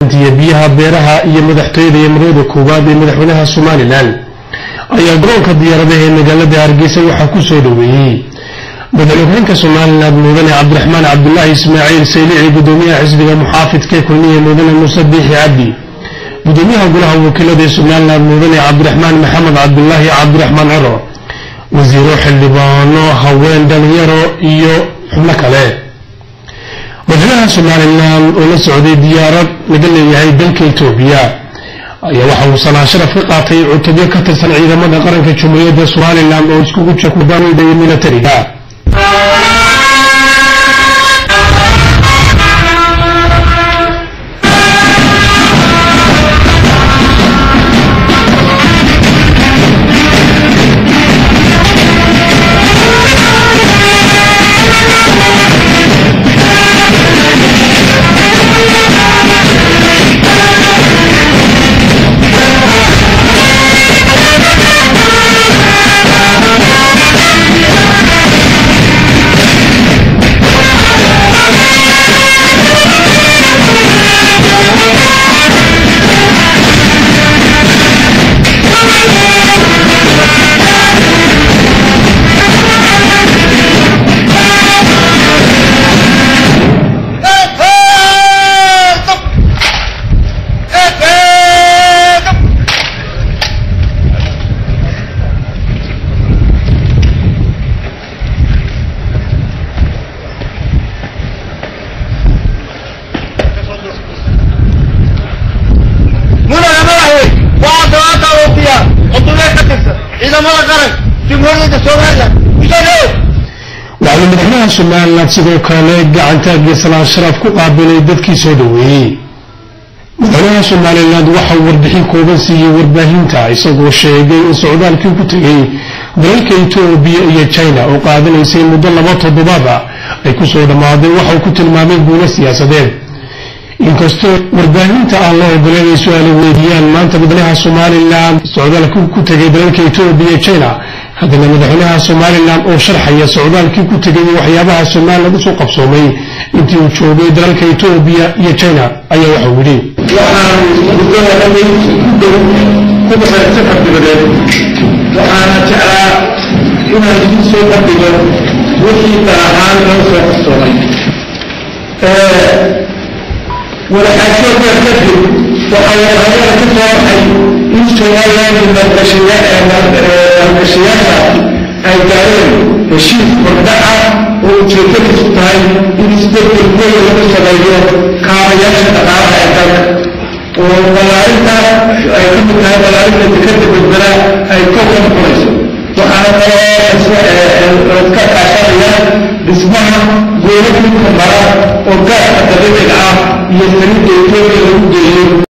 iyo biyaha beeraha iyo madaxtooyada iyo marwada koowaad ee madaxweynaha somalilan ayaa garoonka diyaaradaha ee magaalada hargeysa waxaa ku soo dhoweeyey madaxweynaha somalilan mudane cabdiraxmaan cabdulaahi ismaaciil saylici gudoomiyaha xisbiga muxaafidka ee kulmiye mudane muuse biixi cabdi gudoomiyaha golaha wakiilada ee somalilan mudane cabdiraxmaan maxamed cabdulaahi cabdiraxmaan cero wasiiro xildhibaano haween dhalinyaro iyo xubno kale madaxweynaha somalilan oo la socday diyaarad laga leeyahay dalka etoobiya ayaa waxa uu salaan sharaf ka qaatay cutubyo ka tirsan ciidamada qaranka jumhuuriyadda somalilan oo iskugu jira kubanida iyo militariga waxauu madaxweynaha somalilan sidoo kale gacantaagii salaan sharaf ku qaabilay dadkii soo dhoweeyey madaxweynaha somalilan waxa uu warbixin kooban siiyey warbaahinta isagoo sheegay in socdaalkii ku tegay dalalka etoobiya iyo china oo qaadanaysay muddo laba toddobaada ay ku soo dhammaaday waxa uu ku tilmaamay guulo siyaasadeed inkastoo warbaahinta aan la ogoleen ay su-aalo weydiiyaan maanta madaxweynaha somalilan socdaalkii ku tegay dalalka etoobiya iyo china haddana madaxweynaha somalilan oo sharxaya socdaalkii ku tegay waxyaabaha somalilan usoo qabsoomay intii uu joogay dalalka etoobiya iyo china ayaa waxau yidhi waxaan muddada dhamay ku dhow ku baxay safar dibadeed waxaana jeclaa inaan idiin soo bandhigo wixii dalahaan noo soo qabsoomay wadaxaajoodkaa kadib waxaa warqadada ka soo baxay in somaliland maalgashayaasha ay gaareen heshiis hordhaca oo ujeedadiisu tahay in isbedel weyn lagu sameeyo kaabayaasha dhaqaalaha ee dalka oo ballaarinta ay ka mid tahay ballaarinta dekada badbada ay kor ka noqonayso waxaana kaloo ka kaashanaya dhismaha goobo dhulka mara oo gaaska dabiiciga ah iyo saliidda etoobiya lagu geeyo